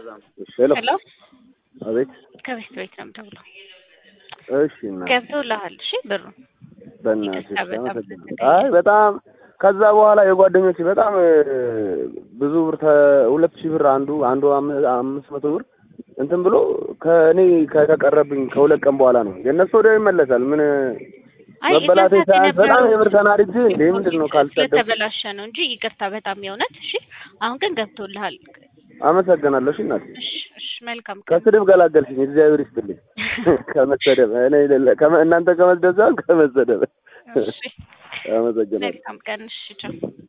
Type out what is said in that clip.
ሄሎ ሄሎ አቤት። ከቤት ቤት ነው የምደውለው። እሺ እና ገብቶልሃል? እሺ ብሩ በእናትሽ ይቅርታ፣ በጣም አመሰግናለሁ። አይ በጣም ከዛ በኋላ የጓደኞች በጣም እ፣ ብዙ ብር ተ- ሁለት ሺህ ብር አንዱ አንዱ አም- አምስት መቶ ብር እንትን ብሎ ከእኔ ከተቀረብኝ ከሁለት ቀን በኋላ ነው የእነሱ ወዲያው ይመለሳል። ምን አይ መበላቴ እነዛ ሳያንስ በጣም የነበረው የምር ተናድጄ እንዴ ምንድን ነው ካልሰደብ ስለተበላሸ ነው እንጂ ይቅርታ፣ በጣም የእውነት እሺ። አሁን ግን ገብቶልሃል። አመሰግናለሁ። እሺ እናቴ እሺ እሺ፣ መልካም ቀን። ከስድብ ገላገልሽኝ። እግዚአብሔር ይስጥልኝ። ከመሰደብ እኔ ሌለ- ከመ- እናንተ ከመስደብ ሳይሆን ከመሰደብ እሺ፣ አመሰግናለሁ። መልካም ቀን። እሺ፣ ቻው።